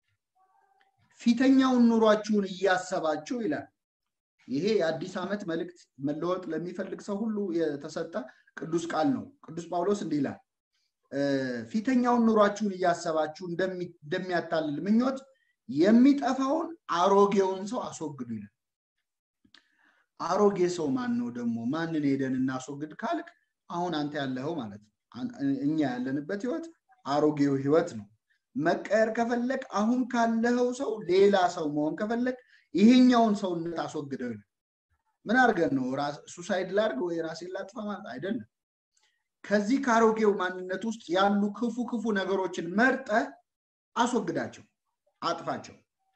ፊተኛውን ኑሯችሁን እያሰባችሁ ይላል። ይሄ የአዲስ ዓመት መልእክት መለወጥ ለሚፈልግ ሰው ሁሉ የተሰጠ ቅዱስ ቃል ነው። ቅዱስ ጳውሎስ እንዲህ ይላል ፊተኛውን ኑሯችሁን እያሰባችሁ እንደሚያታልል ምኞት የሚጠፋውን አሮጌውን ሰው አስወግዱ ይላል። አሮጌ ሰው ማን ነው ደግሞ? ማንን ሄደን እናስወግድ ካልክ አሁን አንተ ያለኸው ማለት ነው። እኛ ያለንበት ህይወት አሮጌው ህይወት ነው። መቀየር ከፈለግ አሁን ካለኸው ሰው ሌላ ሰው መሆን ከፈለግ ይሄኛውን ሰውነት አስወግደው ይላል። ምን አድርገን ነው ሱሳይድ ላድርግ ወይ ራሴን ላጥፋ ማለት አይደለም። ከዚህ ከአሮጌው ማንነት ውስጥ ያሉ ክፉ ክፉ ነገሮችን መርጠህ አስወግዳቸው፣ አጥፋቸው።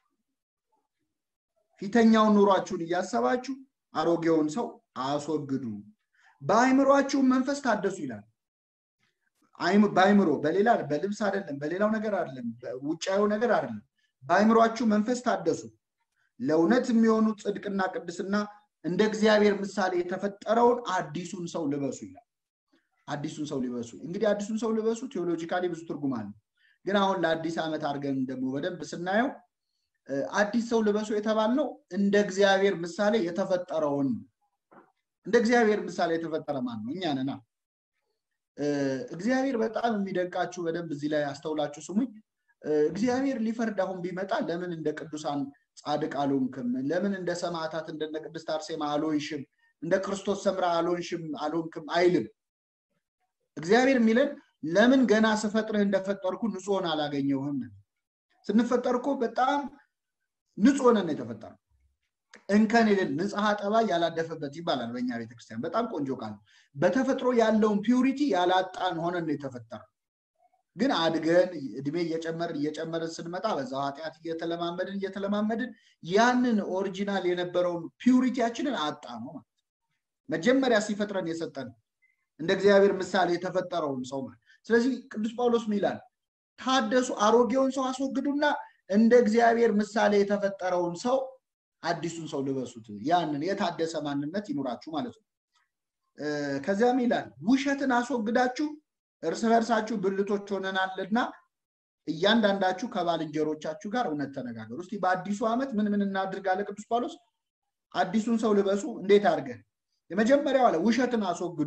ፊተኛውን ኑሯችሁን እያሰባችሁ አሮጌውን ሰው አስወግዱ፣ በአይምሯችሁ መንፈስ ታደሱ ይላል። በአይምሮ በሌላ በልብስ አይደለም፣ በሌላው ነገር አይደለም፣ ውጫዊ ነገር አይደለም። በአይምሯችሁ መንፈስ ታደሱ፣ ለእውነት የሚሆኑ ጽድቅና ቅድስና እንደ እግዚአብሔር ምሳሌ የተፈጠረውን አዲሱን ሰው ልበሱ ይላል። አዲሱን ሰው ሊበሱ እንግዲህ አዲሱን ሰው ልበሱ ቴዎሎጂካሊ ብዙ ትርጉም አለ። ግን አሁን ለአዲስ ዓመት አድርገን ደግሞ በደንብ ስናየው አዲስ ሰው ልበሱ የተባልነው እንደ እግዚአብሔር ምሳሌ የተፈጠረውን እንደ እግዚአብሔር ምሳሌ የተፈጠረ ማን ነው? እኛ ነና። እግዚአብሔር በጣም የሚደንቃችሁ በደንብ እዚህ ላይ አስተውላችሁ ስሙኝ። እግዚአብሔር ሊፈርድ አሁን ቢመጣ ለምን እንደ ቅዱሳን ጻድቅ አልሆንክም? ለምን እንደ ሰማዕታት እንደነ ቅድስት አርሴማ አልሆንሽም? እንደ ክርስቶስ ሰምራ አልሆንሽም አልሆንክም አይልም። እግዚአብሔር የሚለን ለምን ገና ስፈጥርህ እንደፈጠርኩ ንጹህ ሆነህ አላገኘሁህም? ስንፈጠር እኮ በጣም ንጹህ ሆነን ነው የተፈጠረው። እንከን የሌለ ንጽሐ ጠባይ ያላደፈበት ይባላል በእኛ ቤተክርስቲያን። በጣም ቆንጆ ቃል ነው። በተፈጥሮ ያለውን ፒውሪቲ ያላጣን ሆነን ነው የተፈጠረው። ግን አድገን እድሜ እየጨመርን እየጨመርን ስንመጣ በዛው ኃጢአት እየተለማመድን እየተለማመድን ያንን ኦሪጂናል የነበረውን ፒውሪቲያችንን አጣ ነው ማለት መጀመሪያ ሲፈጥረን የሰጠን እንደ እግዚአብሔር ምሳሌ የተፈጠረውን ሰው ማለት ስለዚህ ቅዱስ ጳውሎስ ምን ይላል? ታደሱ፣ አሮጌውን ሰው አስወግዱና እንደ እግዚአብሔር ምሳሌ የተፈጠረውን ሰው አዲሱን ሰው ልበሱት። ያንን የታደሰ ማንነት ይኑራችሁ ማለት ነው። ከዚያም ይላል ውሸትን አስወግዳችሁ እርስ በርሳችሁ ብልቶች ሆነናልና እያንዳንዳችሁ ከባልንጀሮቻችሁ ጋር እውነት ተነጋገሩ። እስቲ በአዲሱ ዓመት ምን ምን እናድርግ አለ ቅዱስ ጳውሎስ። አዲሱን ሰው ልበሱ። እንዴት አድርገን? የመጀመሪያው አለ ውሸትን አስወግዱ።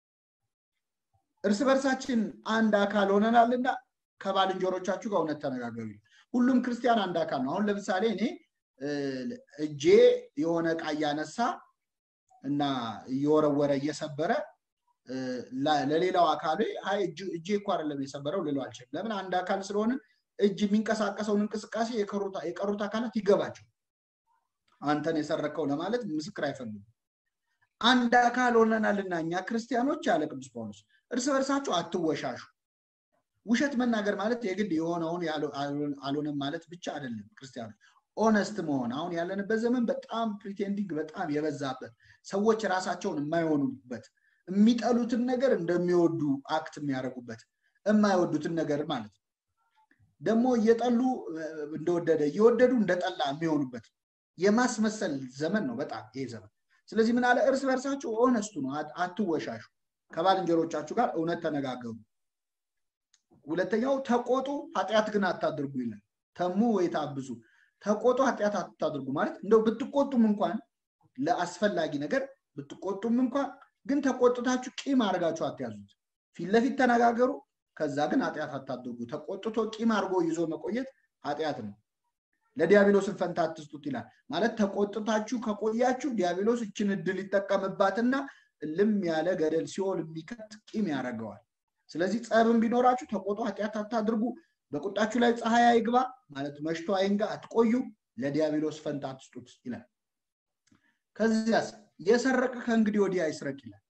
እርስ በርሳችን አንድ አካል ሆነናልና ከባልንጀሮቻችሁ ጋር እውነት ተነጋገሩ። ሁሉም ክርስቲያን አንድ አካል ነው። አሁን ለምሳሌ እኔ እጄ የሆነ ዕቃ እያነሳ እና እየወረወረ እየሰበረ ለሌላው አካል እጄ እኮ አይደለም የሰበረው ልለው አልችልም። ለምን? አንድ አካል ስለሆነ እጅ የሚንቀሳቀሰውን እንቅስቃሴ የቀሩት አካላት ይገባቸው። አንተን የሰረከው ለማለት ምስክር አይፈልጉም። አንድ አካል ሆነናልና እኛ ክርስቲያኖች አለ ቅዱስ ጳውሎስ እርስ በርሳችሁ አትወሻሹ። ውሸት መናገር ማለት የግድ የሆነውን አልሆነም ማለት ብቻ አይደለም። ክርስቲያኖች ኦነስት መሆን አሁን ያለንበት ዘመን በጣም ፕሪቴንዲንግ በጣም የበዛበት ሰዎች ራሳቸውን የማይሆኑበት የሚጠሉትን ነገር እንደሚወዱ አክት የሚያደርጉበት የማይወዱትን ነገር ማለት ነው። ደግሞ እየጠሉ እንደወደደ እየወደዱ እንደጠላ የሚሆኑበት የማስመሰል ዘመን ነው በጣም ይሄ ዘመን። ስለዚህ ምን አለ? እርስ በርሳችሁ ኦነስቱ ነው፣ አትወሻሹ፣ ከባልንጀሮቻችሁ ጋር እውነት ተነጋገሩ። ሁለተኛው ተቆጡ፣ ኃጢአት ግን አታድርጉ ይላል። ተሙ ወይ ታብዙ፣ ተቆጡ፣ ኃጢአት አታድርጉ ማለት እንደው ብትቆጡም እንኳን ለአስፈላጊ ነገር ብትቆጡም እንኳን ግን ተቆጥታችሁ ቂም አድርጋችሁ አትያዙት። ፊት ለፊት ተነጋገሩ፣ ከዛ ግን ኃጢአት አታድርጉ። ተቆጥቶ ቂም አድርጎ ይዞ መቆየት ኃጢአት ነው። ለዲያብሎስን ፈንታ አትስጡት ይላል። ማለት ተቆጥታችሁ ከቆያችሁ ዲያብሎስ እችን እድል ይጠቀምባትና ልም ያለ ገደል ሲኦል የሚከት ቂም ያደርገዋል። ስለዚህ ጸብም ቢኖራችሁ ተቆጡ፣ ኃጢአት አታድርጉ። በቁጣችሁ ላይ ፀሐይ አይግባ ማለት መሽቶ አይንጋ፣ አትቆዩ። ለዲያብሎስ ፈንታ አትስጡት ይላል። ከዚያስ የሰረቀ ከእንግዲህ ወዲህ አይስረቅ ይላል።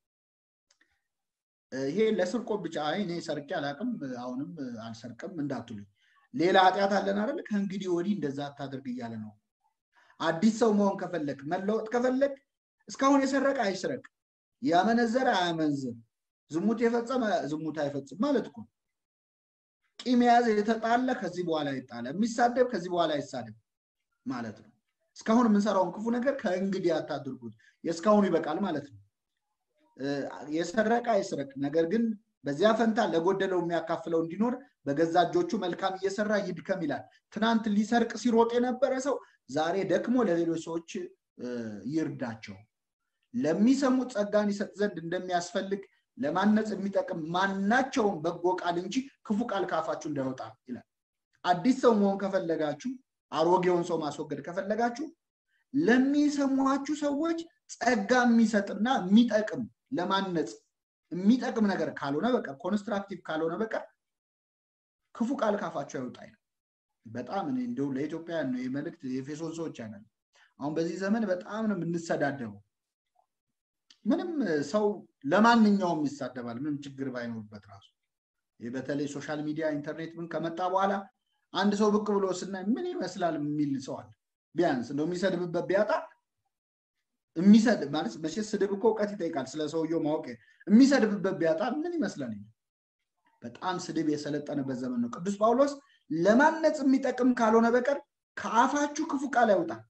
ይሄ ለስርቆት ብቻ አይ እኔ ሰርቄ አላቅም አሁንም አልሰርቅም እንዳትሉኝ ሌላ ኃጢአት አለን አይደል? ከእንግዲህ ወዲህ እንደዛ አታደርግ እያለ ነው። አዲስ ሰው መሆን ከፈለግ መለወጥ ከፈለግ እስካሁን የሰረቀ አይስረቅ፣ ያመነዘረ አያመንዝር፣ ዝሙት የፈጸመ ዝሙት አይፈጽም ማለት እኮ ቂም የያዘ የተጣለ ከዚህ በኋላ ይጣለ፣ የሚሳደብ ከዚህ በኋላ አይሳደብ ማለት ነው። እስካሁን የምንሰራውን ክፉ ነገር ከእንግዲህ አታድርጉት፣ የእስካሁኑ ይበቃል ማለት ነው። የሰረቀ አይስረቅ፣ ነገር ግን በዚያ ፈንታ ለጎደለው የሚያካፍለው እንዲኖር በገዛ እጆቹ መልካም እየሰራ ይድከም ይላል። ትናንት ሊሰርቅ ሲሮጥ የነበረ ሰው ዛሬ ደክሞ ለሌሎች ሰዎች ይርዳቸው። ለሚሰሙት ጸጋን ይሰጥ ዘንድ እንደሚያስፈልግ ለማነጽ የሚጠቅም ማናቸውም በጎ ቃል እንጂ ክፉ ቃል ካፋችሁ እንዳይወጣ ይላል። አዲስ ሰው መሆን ከፈለጋችሁ፣ አሮጌውን ሰው ማስወገድ ከፈለጋችሁ ለሚሰሟችሁ ሰዎች ጸጋ የሚሰጥና የሚጠቅም ለማነጽ የሚጠቅም ነገር ካልሆነ በቀር ኮንስትራክቲቭ ካልሆነ በቀር ክፉ ቃል ካፋቸው አይወጣ ይላል። በጣም እኔ እንደው ለኢትዮጵያ ነው የመልእክት የኤፌሶን ሰዎች ያናል። አሁን በዚህ ዘመን በጣም ነው የምንሰዳደበው። ምንም ሰው ለማንኛውም ይሳደባል፣ ምንም ችግር ባይኖርበት ራሱ። ይህ በተለይ ሶሻል ሚዲያ ኢንተርኔት ምን ከመጣ በኋላ አንድ ሰው ብቅ ብሎ ስናይ ምን ይመስላል የሚል ሰው አለ። ቢያንስ እንደው የሚሰድብበት ቢያጣ የሚሰድብ ማለት መቼስ ስድብ እኮ እውቀት ይጠይቃል። ስለ ሰውየው ማወቅ የሚሰድብበት ቢያጣ ምን ይመስላል? በጣም ስድብ የሰለጠነበት ዘመን ነው። ቅዱስ ጳውሎስ ለማነጽ የሚጠቅም ካልሆነ በቀር ከአፋችሁ ክፉ ቃል አይውጣል።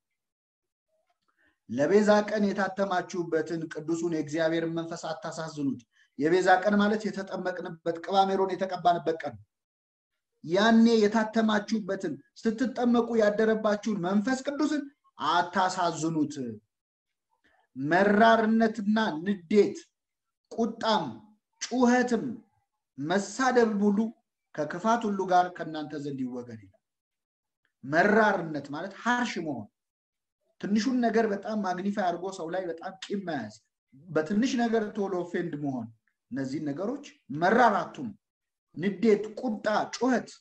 ለቤዛ ቀን የታተማችሁበትን ቅዱሱን የእግዚአብሔርን መንፈስ አታሳዝኑት። የቤዛ ቀን ማለት የተጠመቅንበት ቅባሜሮን የተቀባንበት ቀን ያኔ የታተማችሁበትን ስትጠመቁ ያደረባችሁን መንፈስ ቅዱስን አታሳዝኑት። መራርነትና ንዴት፣ ቁጣም፣ ጩኸትም፣ መሳደብ ሁሉ ከክፋት ሁሉ ጋር ከእናንተ ዘንድ ይወገድ ይላል። መራርነት ማለት ሀርሽ መሆን፣ ትንሹን ነገር በጣም ማግኒፋይ አድርጎ ሰው ላይ በጣም ቂም መያዝ፣ በትንሽ ነገር ቶሎ ኦፌንድ መሆን፣ እነዚህን ነገሮች መራራቱም፣ ንዴት፣ ቁጣ፣ ጩኸት፣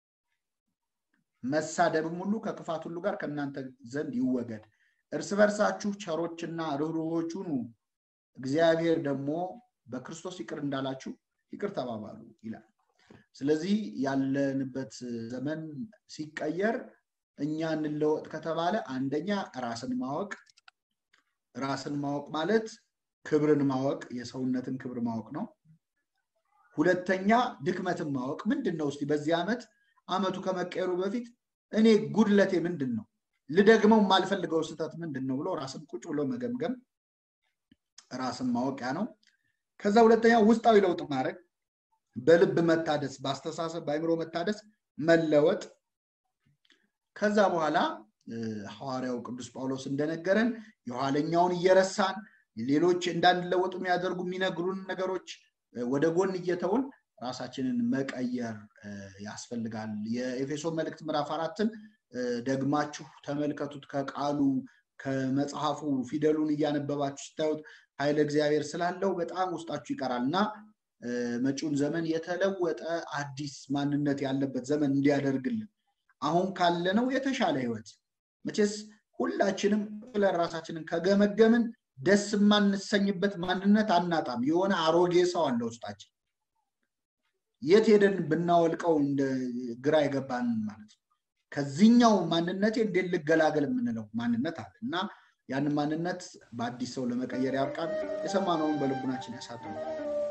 መሳደብም ሁሉ ከክፋት ሁሉ ጋር ከእናንተ ዘንድ ይወገድ። እርስ በርሳችሁ ቸሮችና ርኅሩኆች ሁኑ፣ እግዚአብሔር ደግሞ በክርስቶስ ይቅር እንዳላችሁ ይቅር ተባባሉ ይላል። ስለዚህ ያለንበት ዘመን ሲቀየር እኛ እንለወጥ ከተባለ አንደኛ ራስን ማወቅ፣ ራስን ማወቅ ማለት ክብርን ማወቅ የሰውነትን ክብር ማወቅ ነው። ሁለተኛ ድክመትን ማወቅ ምንድን ነው? እስቲ በዚህ ዓመት ዓመቱ ከመቀየሩ በፊት እኔ ጉድለቴ ምንድን ነው ልደግመው የማልፈልገው ስህተት ምንድን ነው ብሎ ራስን ቁጭ ብሎ መገምገም ራስን ማወቂያ ነው። ከዛ ሁለተኛ ውስጣዊ ለውጥ ማድረግ፣ በልብ መታደስ፣ በአስተሳሰብ በአይምሮ መታደስ፣ መለወጥ። ከዛ በኋላ ሐዋርያው ቅዱስ ጳውሎስ እንደነገረን የኋለኛውን እየረሳን ሌሎች እንዳንለወጡ የሚያደርጉ የሚነግሩን ነገሮች ወደ ጎን እየተውን ራሳችንን መቀየር ያስፈልጋል። የኤፌሶን መልእክት ምዕራፍ አራትን ደግማችሁ ተመልከቱት። ከቃሉ ከመጽሐፉ ፊደሉን እያነበባችሁ ስታዩት ኃይለ እግዚአብሔር ስላለው በጣም ውስጣችሁ ይቀራል እና መጪውን ዘመን የተለወጠ አዲስ ማንነት ያለበት ዘመን እንዲያደርግልን አሁን ካለነው የተሻለ ህይወት መቼስ ሁላችንም ብለን ራሳችንን ከገመገምን ደስ የማንሰኝበት ማንነት አናጣም። የሆነ አሮጌ ሰው አለ ውስጣችን። የት ሄደን ብናወልቀው እንደ ግራ የገባን ማለት ነው። ከዚህኛው ማንነቴ እንዴት ልገላገል የምንለው ማንነት አለ እና ያንን ማንነት በአዲስ ሰው ለመቀየር ያብቃን። የሰማነውን በልቡናችን ያሳድረው።